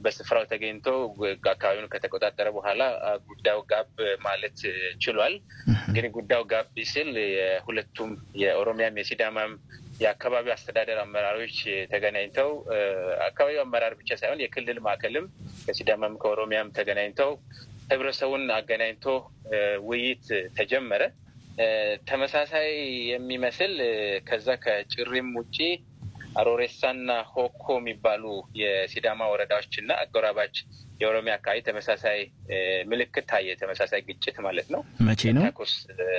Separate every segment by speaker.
Speaker 1: በስፍራው ተገኝቶ አካባቢውን ከተቆጣጠረ በኋላ ጉዳዩ ጋብ ማለት ችሏል። እንግዲህ ጉዳዩ ጋብ ሲል የሁለቱም የኦሮሚያም የሲዳማም የአካባቢው አስተዳደር አመራሮች ተገናኝተው አካባቢው አመራር ብቻ ሳይሆን የክልል ማዕከልም ከሲዳማም ከኦሮሚያም ተገናኝተው ህብረተሰቡን አገናኝቶ ውይይት ተጀመረ። ተመሳሳይ የሚመስል ከዛ ከጭሪም ውጪ አሮሬሳና ሆኮ የሚባሉ የሲዳማ ወረዳዎች እና አጎራባች የኦሮሚያ አካባቢ ተመሳሳይ ምልክት ታየ። ተመሳሳይ ግጭት ማለት ነው።
Speaker 2: መቼ ነው?
Speaker 1: ተኩስ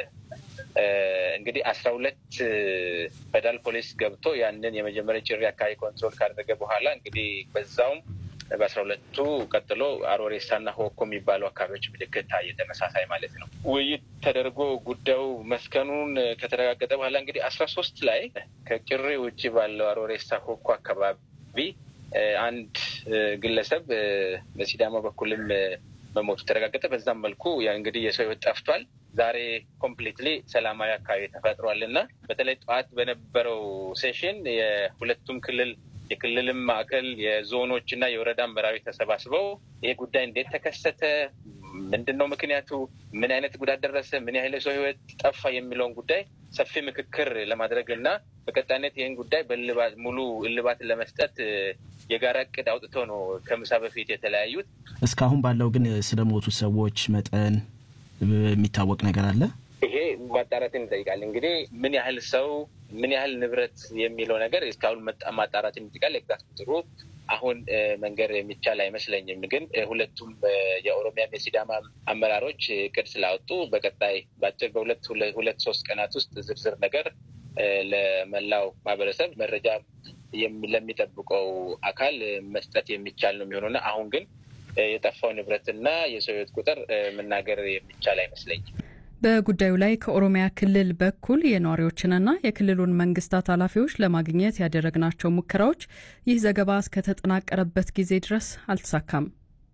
Speaker 1: እንግዲህ አስራ ሁለት ፌደራል ፖሊስ ገብቶ ያንን የመጀመሪያ ጭሪ አካባቢ ኮንትሮል ካደረገ በኋላ እንግዲህ በዛውም በአስራ ሁለቱ ቀጥሎ አሮሬሳና ሆኮ የሚባሉ አካባቢዎች ምልክት ታየ። ተመሳሳይ ማለት ነው። ውይይት ተደርጎ ጉዳዩ መስከኑን ከተረጋገጠ በኋላ እንግዲህ አስራ ሶስት ላይ ከጭሬ ውጭ ባለው አሮሬሳ ሆኮ አካባቢ አንድ ግለሰብ በሲዳማ በኩልም መሞቱ ተረጋገጠ። በዛም መልኩ እንግዲህ የሰው ሕይወት ጠፍቷል። ዛሬ ኮምፕሊትሊ ሰላማዊ አካባቢ ተፈጥሯል እና በተለይ ጠዋት በነበረው ሴሽን የሁለቱም ክልል የክልልም ማዕከል የዞኖች እና የወረዳ አመራሮች ተሰባስበው ይህ ጉዳይ እንዴት ተከሰተ፣ ምንድን ነው ምክንያቱ፣ ምን አይነት ጉዳት ደረሰ፣ ምን ያህል ሰው ህይወት ጠፋ የሚለውን ጉዳይ ሰፊ ምክክር ለማድረግ እና በቀጣይነት ይህን ጉዳይ በልባት ሙሉ እልባትን ለመስጠት የጋራ እቅድ አውጥተው ነው ከምሳ በፊት የተለያዩት።
Speaker 2: እስካሁን ባለው ግን ስለሞቱ ሰዎች መጠን የሚታወቅ ነገር አለ?
Speaker 1: ይሄ ማጣራትን ይጠይቃል። እንግዲህ ምን ያህል ሰው ምን ያህል ንብረት የሚለው ነገር እስካሁን ማጣራትን ይጠይቃል። ኤግዛክት ቁጥሩ አሁን መንገር የሚቻል አይመስለኝም። ግን ሁለቱም የኦሮሚያም የሲዳማ አመራሮች እቅድ ስላወጡ በቀጣይ በአጭር በሁለት ሁለት ሶስት ቀናት ውስጥ ዝርዝር ነገር ለመላው ማህበረሰብ መረጃ ለሚጠብቀው አካል መስጠት የሚቻል ነው የሚሆነውና አሁን ግን የጠፋው ንብረትና የሰው ህይወት ቁጥር መናገር የሚቻል አይመስለኝም።
Speaker 3: በጉዳዩ ላይ ከኦሮሚያ ክልል በኩል የነዋሪዎችንና የክልሉን መንግስታት ኃላፊዎች ለማግኘት ያደረግናቸው ሙከራዎች ይህ ዘገባ እስከተጠናቀረበት ጊዜ ድረስ አልተሳካም።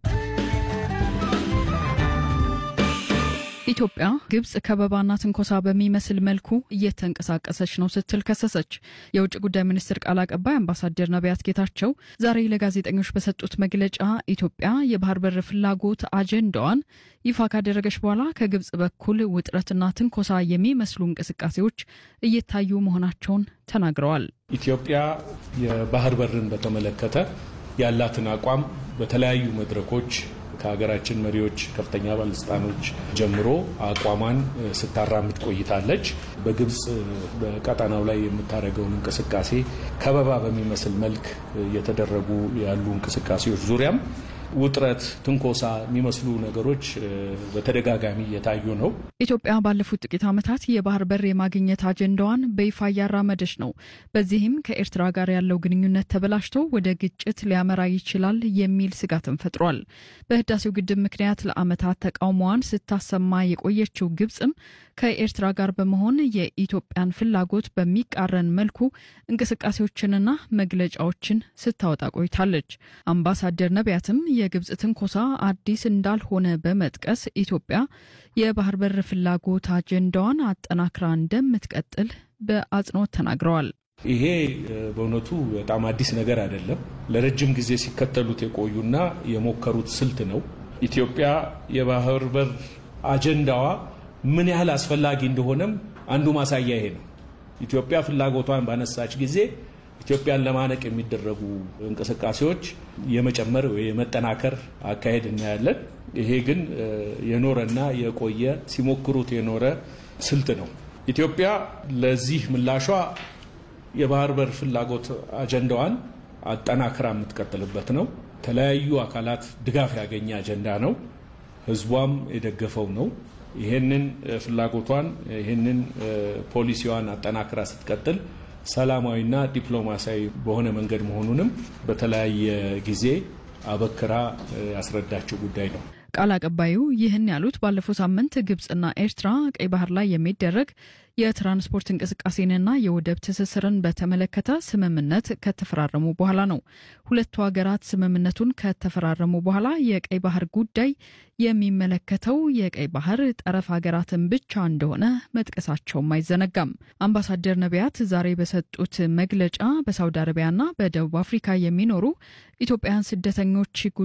Speaker 3: ኢትዮጵያ ግብጽ ከበባና ትንኮሳ በሚመስል መልኩ እየተንቀሳቀሰች ነው ስትል ከሰሰች። የውጭ ጉዳይ ሚኒስትር ቃል አቀባይ አምባሳደር ነቢያት ጌታቸው ዛሬ ለጋዜጠኞች በሰጡት መግለጫ ኢትዮጵያ የባህር በር ፍላጎት አጀንዳዋን ይፋ ካደረገች በኋላ ከግብጽ በኩል ውጥረትና ትንኮሳ የሚመስሉ እንቅስቃሴዎች እየታዩ መሆናቸውን ተናግረዋል።
Speaker 4: ኢትዮጵያ የባህር በርን በተመለከተ ያላትን አቋም በተለያዩ መድረኮች ከሀገራችን መሪዎች ከፍተኛ ባለስልጣኖች ጀምሮ አቋሟን ስታራምድ ቆይታለች። በግብጽ በቀጠናው ላይ የምታደርገውን እንቅስቃሴ ከበባ በሚመስል መልክ እየተደረጉ ያሉ እንቅስቃሴዎች ዙሪያም ውጥረት፣ ትንኮሳ የሚመስሉ ነገሮች በተደጋጋሚ እየታዩ ነው።
Speaker 3: ኢትዮጵያ ባለፉት ጥቂት ዓመታት የባህር በር የማግኘት አጀንዳዋን በይፋ እያራመደች ነው። በዚህም ከኤርትራ ጋር ያለው ግንኙነት ተበላሽቶ ወደ ግጭት ሊያመራ ይችላል የሚል ስጋትን ፈጥሯል። በህዳሴው ግድብ ምክንያት ለዓመታት ተቃውሞዋን ስታሰማ የቆየችው ግብጽም ከኤርትራ ጋር በመሆን የኢትዮጵያን ፍላጎት በሚቃረን መልኩ እንቅስቃሴዎችንና መግለጫዎችን ስታወጣ ቆይታለች። አምባሳደር ነቢያትም የግብጽ ትንኮሳ አዲስ እንዳልሆነ በመጥቀስ ኢትዮጵያ የባህር በር ፍላጎት አጀንዳዋን አጠናክራ እንደምትቀጥል በአጽንኦት ተናግረዋል።
Speaker 4: ይሄ በእውነቱ በጣም አዲስ ነገር አይደለም። ለረጅም ጊዜ ሲከተሉት የቆዩና የሞከሩት ስልት ነው። ኢትዮጵያ የባህር በር አጀንዳዋ ምን ያህል አስፈላጊ እንደሆነም አንዱ ማሳያ ይሄ ነው። ኢትዮጵያ ፍላጎቷን ባነሳች ጊዜ ኢትዮጵያን ለማነቅ የሚደረጉ እንቅስቃሴዎች የመጨመር ወይ የመጠናከር አካሄድ እናያለን። ይሄ ግን የኖረና የቆየ ሲሞክሩት የኖረ ስልት ነው። ኢትዮጵያ ለዚህ ምላሿ የባህር በር ፍላጎት አጀንዳዋን አጠናክራ የምትቀጥልበት ነው። የተለያዩ አካላት ድጋፍ ያገኘ አጀንዳ ነው። ህዝቧም የደገፈው ነው። ይህንን ፍላጎቷን ይህንን ፖሊሲዋን አጠናክራ ስትቀጥል ሰላማዊና ዲፕሎማሲያዊ በሆነ መንገድ መሆኑንም በተለያየ ጊዜ አበክራ ያስረዳችው ጉዳይ ነው።
Speaker 3: ቃል አቀባዩ ይህን ያሉት ባለፈው ሳምንት ግብጽና ኤርትራ ቀይ ባህር ላይ የሚደረግ የትራንስፖርት እንቅስቃሴንና የወደብ ትስስርን በተመለከተ ስምምነት ከተፈራረሙ በኋላ ነው። ሁለቱ ሀገራት ስምምነቱን ከተፈራረሙ በኋላ የቀይ ባህር ጉዳይ የሚመለከተው የቀይ ባህር ጠረፍ ሀገራትን ብቻ እንደሆነ መጥቀሳቸውም አይዘነጋም። አምባሳደር ነቢያት ዛሬ በሰጡት መግለጫ በሳውዲ አረቢያና በደቡብ አፍሪካ የሚኖሩ ኢትዮጵያውያን ስደተኞች